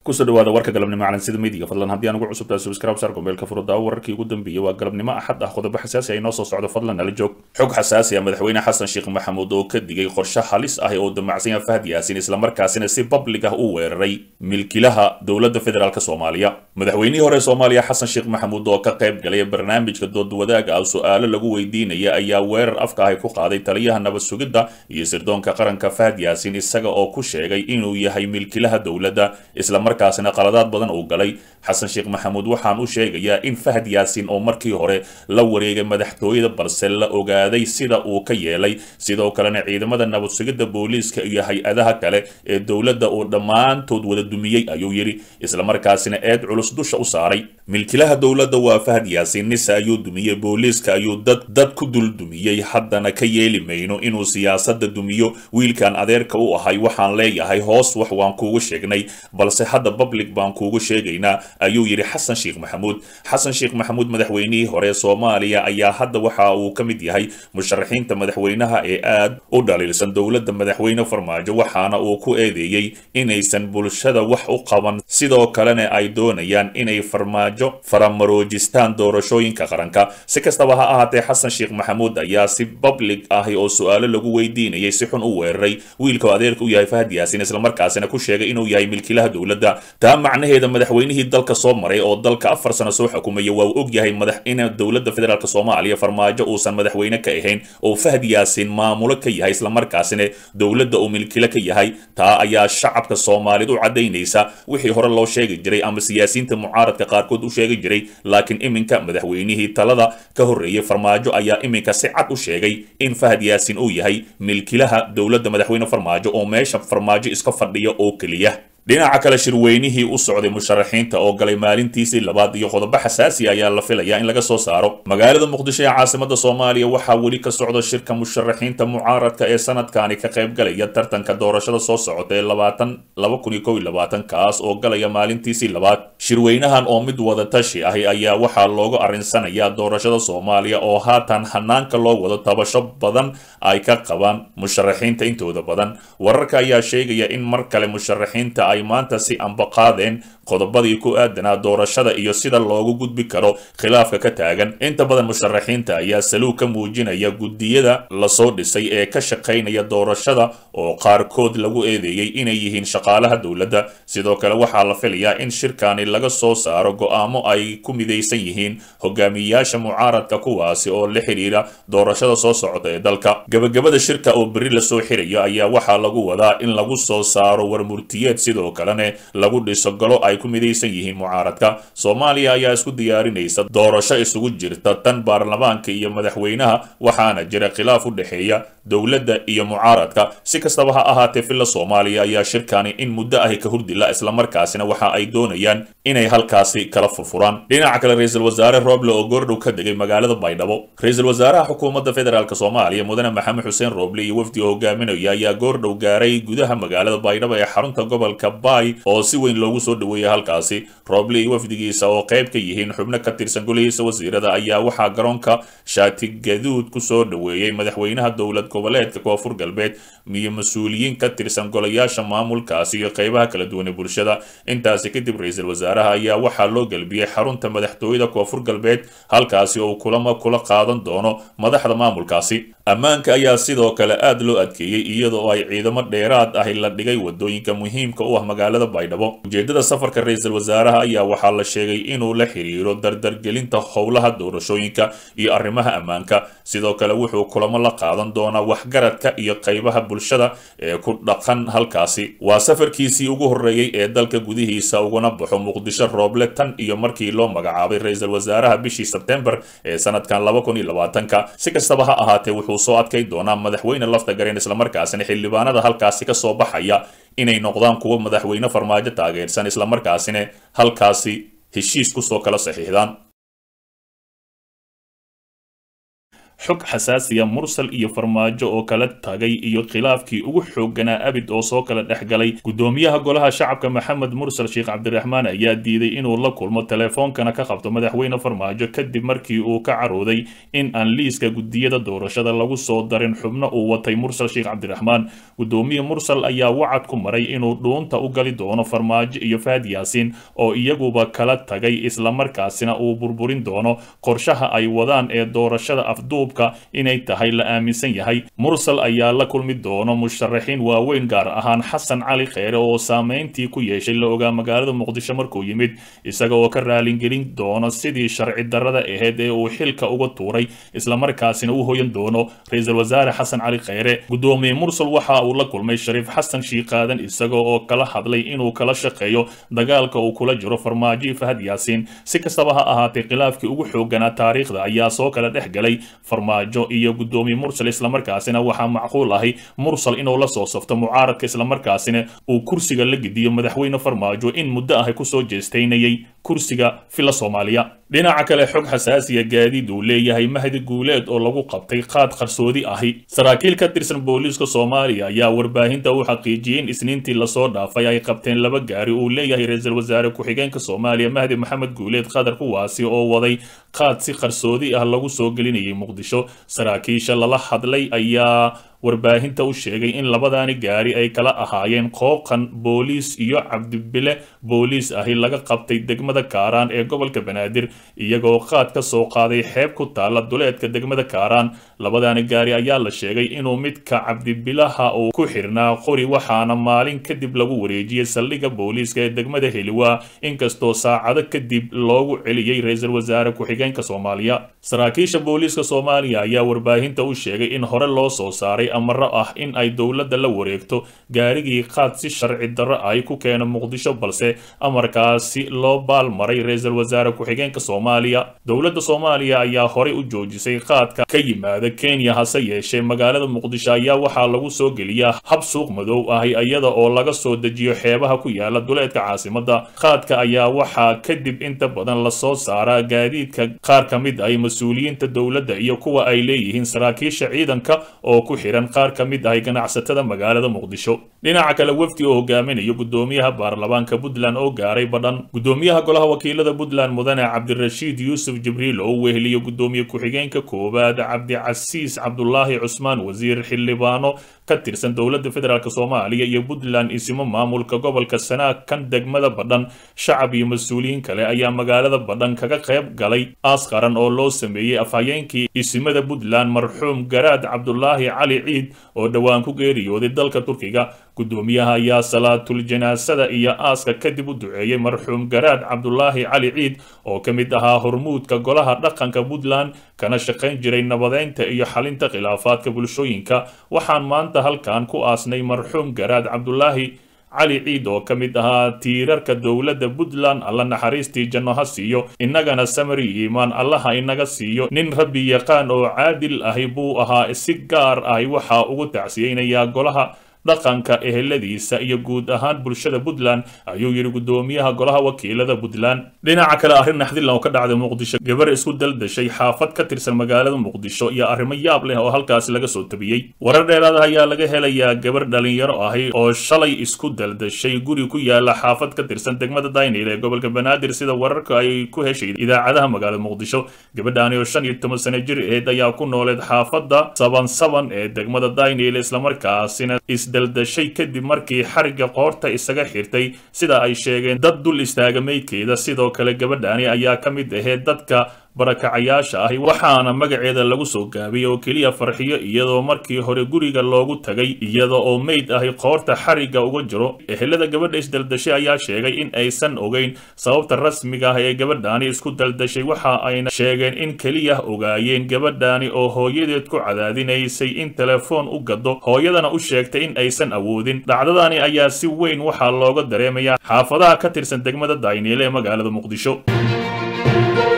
kusoo dhawaada warka galabnimo calansida midiga fadlan haddii aan ugu cusubtahay subscribe saar gombeelka furuddaa wararkii ugu dambeeyey waa galabnimo axad ah qodobo xasaasi ah inoo soo socdo fadlan nala joog xog xasaasi ah madaxweyne xasan sheekh maxamuud oo ka digay qorshe halis ah oo damacsan yaha fahad yaasin islamarkaasina si public ah u weeraray milkilaha dowladda federaalk soomaaliya madaxweynihii hore soomaaliya xasan sheekh maxamuud oo ka qayb galay barnaamijka dood wadaaga ah su-aalo lagu weydiinaya ayaa weerar afka ahy ku qaaday taliyaha nabad sugidda iyo sirdoonka qaranka fahad yaasin isaga oo ku sheegay inuu yahay milkilaha dowladda islamarkaasina qaladaad badan uu galay xasan sheekh maxamuud waxaan u sheegayaa in fahad yaasin oo markii hore la wareegay madaxtooyada balse la ogaaday sida uu ka yeelay sidoo kalena ciidamada nabad sugidda booliiska iyo hay-adaha kale ee dowladda uu dhammaantood wada dumiyey ayuu yidhi islamarkaasina eed culus dusha u saaray milkilaha dowladda waa fahad yaasin nise ayuu dumiyey booliiska ayuu dad dad ku dul dumiyey haddana ka yeeli mayno inuu siyaasadda dumiyo wiilkan adeerka u ahay waxaan leeyahay hoos wax waan kuugu sheegnay balse hadda public baan kuugu sheegaynaa ayuu yidhi xasan sheekh maxamuud xasan sheekh maxamuud madaxweynihii hore soomaaliya ayaa hadda waxa uu ka mid yahay musharaxiinta madaxweynaha ee aad u dhaliilsan dowladda madaxweyne farmaajo waxaana uu ku eedeeyey inaysan bulshada wax u qaban sidoo kalena ay doonayaan inay farmaajo faramaroojistaan doorashooyinka qaranka si kastaba ha ahaatee xasan sheekh maxamuud ayaa si public ah oo su-aalo lagu weydiinayay si xun u weeraray wiilkao adeerka u yahay fahad yaasin islamarkaasina ku sheegay inuu yahay milkilaha dowladda taa macnaheeda madaxweynihii dalka soo maray oo dalka afar sano soo xukumaya waa uu og yahay madax in dowladda federaalk soomaaliya farmaajo uusan madaxweyne ka ahayn oo fahad yaasin maamulo ka yahay islamarkaasina dowladda uu milkilo ka yahay taa ayaa shacabka soomaaliyed u caddaynaysa wixii hore loo sheegi jiray ama siyaasiyiinta mucaaradka qaarkood u sheegi jiray laakiin iminka madaxweynihii talada ka horreeyey farmaajo ayaa iminka si cad u sheegay in fahad yaasin uu yahay milkilaha dowladda madaxweyne farmaajo oo meesha farmaajo iska fadhiya oo keliya dhinaca kale shirweynihii u socday musharaxiinta oo galay maalintiisii labaad iyo qodobo xasaasi ayaa la filayaa in laga soo saaro magaalada muqdisho ee caasimada soomaaliya waxaa weli ka socda shirka musharaxiinta mucaaradka ee sanadkani ka qaybgalaya tartanka doorashada soo socota ee labaatan laba kun iyo kow iyo labaatan kaas oo galaya maalintiisii labaad shirweynahan oo mid wada tashi ahi ayaa waxaa loogu arinsanayaa doorashada soomaaliya oo haatan hanaanka loo wado tabasho badan ay ka qabaan musharaxiinta intooda badan wararka ayaa sheegaya in mar kale musharaxiinta ay maanta si ambaqaadeen qodobadii ku aadanaa doorashada iyo sida loogu gudbi karo khilaafka ka taagan inta badan musharaxiinta ayaa saluug ka muujinaya guddiyada lasoo dhisay ee ka shaqaynaya doorashada oo qaarkood lagu eedeeyey inay yihiin shaqaalaha dowladda sidoo kale waxaa la filayaa in shirkani laga soo saaro go'aamo ay ku midaysan yihiin hogaamiyayaasha mucaaradka kuwaasi oo la xidhiira doorashada soo socota ee dalka gabagabada shirka oo berri lasoo xirayo ayaa waxaa lagu wadaa in lagu soo saaro warmurtiyeed sidoo kalena lagu dhiso galo ay ku midaysan yihiin mucaaradka soomaaliya ayaa isku diyaarinaysa doorasho isugu jirta tan baarlamaanka iyo madaxweynaha waxaana jira khilaaf u dhexeeya dowladda iyo mucaaradka si kastaba ha ahaatee villa soomaaliya ayaa shirkani in muddo ahi ka hurdila islamarkaasina waxa ay doonayaan inay halkaasi kala furfuraan dhinaca kale ra-iisul wasaare roble oo goordhow ka degay magaalada baydhabo ra-iisul wasaaraha xukuumadda federaalk soomaaliya mudane maxamed xuseen roble iyo wafdi oo hogaaminaya ayaa goordhow gaaray gudaha magaalada baydhabo ee xarunta gobolka baay oo si weyn loogu soo dhaweeyay halkaasi roble iyo wafdigiisa oo qayb ka yihiin xubno ka tirsan golihiisa wasiirada ayaa waxaa garoonka shaati gaduud ku soo dhaweeyey madaxweynaha dowlad goboleedka koonfur galbeed iyo mas-uuliyiin ka tirsan golayaasha maamulkaasi iyo qaybaha kala duwan ee bulshada intaasi kadib ra-iisul wasaaraha ayaa waxaa loo gelbiyey xarunta madaxtooyada koonfur galbeed halkaasi oo kulamo kula qaadan doono madaxda maamulkaasi ammaanka ayaa sidoo kale aad loo adkeeyey iyadoo ay ciidamo dheeraad ahi la dhigay wadooyinka muhiimka u ah magaalada baydhabo ujeedada safarka ra-iisul wasaaraha ayaa waxaa la sheegay inuu la xiriiro dardargelinta howlaha doorashooyinka iyo arrimaha ammaanka sidoo kale wuxuu kulamo la qaadan doonaa waxgaradka iyo qaybaha bulshada ee ku dhaqan halkaasi waa safarkiisii ugu horreeyey ee dalka gudihiisa uguna baxo muqdisho rooble tan iyo markii loo magacaabay ra-iisul wasaaraha bishii sebtembar ee sanadkan laba kun iyo labaatanka si kastaba ha ahaatee wuxuu soo adkay doonaa madaxweyne lafta gareen islamarkaasina xildhibaanada halkaasi ka soo baxaya inay noqdaan kuwo madaxweyne farmaajo taageersan islamarkaasina halkaasi heshiis kusoo kala saxiixdaan xog xasaasiya mursal iyo farmaajo oo kala tagay iyo khilaafkii ugu xoogganaa abid oo soo kala dhex galay guddoomiyaha golaha shacabka maxamed mursal sheekh cabdiraxmaan ayaa diiday inuu la kulmo telefoonkana ka qabto madaxweyne farmaajo kadib markii uu ka carooday in aan liiska gudiyada doorashada lagu soo darin xubno uu watay mursal sheekh cabdiraxmaan guddoomiye mursal ayaa wacad ku maray inuu dhuunta u gali doono farmaajo iyo fahad yaasiin oo iyaguba kala tagay islamarkaasina uu burburin doono qorshaha ay wadaan ee doorashada afduubka inay tahay la aaminsan yahay mursal ayaa la kulmi doono musharaxiin waaweyn gaar ahaan xasan cali kheyre oo saameyntii ku yeeshay la ogaa magaalada muqdisho markuu yimid isaga oo ka raalingelin doono sidii sharci darrada ahayd ee uu xilka uga tuuray islamarkaasina u hoyan doono ra-iisul wasaare xasan cali kheyre guddoomiye mursal waxa uu la kulmay shariif xasan shiiqaadan isaga oo kala hadlay inuu kala shaqeeyo dagaalka uu kula jiro farmaajo iyo fahad yaasiin si kastaba ha ahaatee khilaafkii ugu xooganaa taariikhda ayaa soo kala dhex galay farmaajo iyo guddoomiye mursal islamarkaasina waxaa macquul ahi mursal inuu la soo safto mucaaradka islamarkaasina uu kursiga la gediyo madaxweyne farmaajo in muddo ahi kusoo jeestaynayay kursiga fila soomaaliya dhinaca kale xog xasaasiya gaadiid uu leeyahay mahdi guuleed oo lagu qabtay qaad qarsoodi ahi saraakiil ka tirsan booliiska soomaaliya ayaa warbaahinta u xaqiijiyey in isniintii lasoo dhaafay ay qabteen laba gaari uu leeyahay ra-iisul wasaare ku-xigeenka soomaaliya mahdi maxamed guuleed qadar kuwaasi oo waday qaad si qarsoodi ah lagu soo gelinayay muqdisho saraakiisha lala hadlay ayaa warbaahinta u sheegay in labadaani gaari ay kala ahaayeen qooqan booliis iyo cabdibile booliis ahi laga qabtay degmada kaaraan ee gobolka banaadir iyagoo qaad ka soo qaaday xeeb ku taalla duleedka degmada kaaraan labadaani gaari ayaa la sheegay inuu midka cabdibilaha uu ku xirnaa qori waxaana maalin kadib lagu wareejiyey saldhigga booliiska ee degmada heliwaa inkastoo saacado kadib loogu celiyey ra-iisul wasaare ku-xigeenka soomaaliya saraakiisha booliiska soomaaliya ayaa warbaahinta u sheegay in hore loo soo saaray amaro ah in ay dowladda la wareegto gaarigii qaad si sharci darro ay ku keeno muqdisho balse amarkaasi loo baalmaray ra-iisul wasaare ku-xigeenka soomaaliya dowladda soomaaliya ayaa horey u joojisay qaadka ka yimaada kenya hase yeeshee magaalada muqdisho ayaa waxaa lagu soo geliyaa hab suuq madow ahi iyada oo laga soo dejiyo xeebaha ku yaala duleedka caasimadda qaadka ayaa waxaa kadib inta badan lasoo saaraa gaadiidka qaar ka mid ay mas-uuliyiinta dowladda iyo kuwa ay leeyihiin saraakiisha ciidanka oo ku xiran qaar ka mid ahay ganacsatada magaalada muqdisho dhinaca kale wefdi oo hogaaminayo guddoomiyaha baarlamaanka puntland oo gaaray badhan guddoomiyaha golaha wakiilada puntland mudane cabdirashiid yuusuf jibriil oo weheliyo guddoomiye ku-xigeenka koowaad cabdicasiis cabdulaahi cusmaan wasiir xildhibaano ka tirsan dowladda federaalk soomaaliya iyo puntland isimo maamulka gobolka sanaag kan degmada badhan shacab iyo mas-uuliyiin kale ayaa magaalada badhan kaga qayb galay aas qaran oo loo sameeyey afhayeenkii isimada puntland marxuum garaad cabdulaahi cali ciid oo dhowaan ku geeriyooday dalka turkiga guddoomiyaha ayaa salaatul janaasada iyo aaska kadib u duceeyey marxuum garaad cabdulaahi cali ciid oo ka mid ahaa hormuudka golaha dhaqanka puntland kana shaqayn jiray nabadeynta iyo xalinta khilaafaadka bulshooyinka waxaan maanta halkan ku aasnay marxuum garaad cabdulaahi cali ciid oo ka mid ahaa tiirarka dowladda puntland alla naxariistii janno ha siiyo innagana samari iimaan allaha inaga siiyo nin rabbi yaqaan oo caadil ahi buu ahaa si gaar ahi waxaa ugu tacsiyeynayaa golaha dhaqanka eheladiisa iyo guud ahaan bulshada puntland ayuu yidhi guddoomiyaha golaha wakiilada puntland dhinaca kale arrin naxdillan oo ka dhacday muqdisho gabar isku daldashay xaafad ka tirsan magaalada muqdisho iyo arrimo yaab leh oo halkaasi laga soo tabiyey warar dheeraada ayaa laga helayaa gabar dhalinyaro ahi oo shalay isku daldashay guri ku yaala xaafad ka tirsan degmada daynil ee gobolka banaadir sida wararka ay ku heshay idaacadaha magaalada muqdisho gabadhaani oo shan iyo toban sano jir aheed ayaa ku nooleed xaafadda saban saban ee degmada daynil islamarkaasina daldashay kadib markii xarigga qoorta isaga xirtay sida ay sheegeen dad dul istaaga meydkeeda sidoo kale gabadhaani ayaa ka mid aheyd dadka barakacayaasha ahi waxaana magaceeda lagu soo gaabiyey oo keliya farxiyo iyadoo markii hore guriga loogu tagay iyada oo meyd ahi qoorta xarigga uga jiro ehelada gabadha isdaldashay ayaa sheegay in aysan ogeyn sababta rasmiga ah ee gabadhaani isku daldashay waxa ayna sheegeen in keliya ogaayeen gabadhaani oo hooyadeed ku cadaadinaysay in telefoon u gado hooyadana u sheegtay in aysan awoodin dhacdadani ayaa si weyn waxaa looga dareemayaa xaafadaha ka tirsan degmada dayniile ee magaalada muqdisho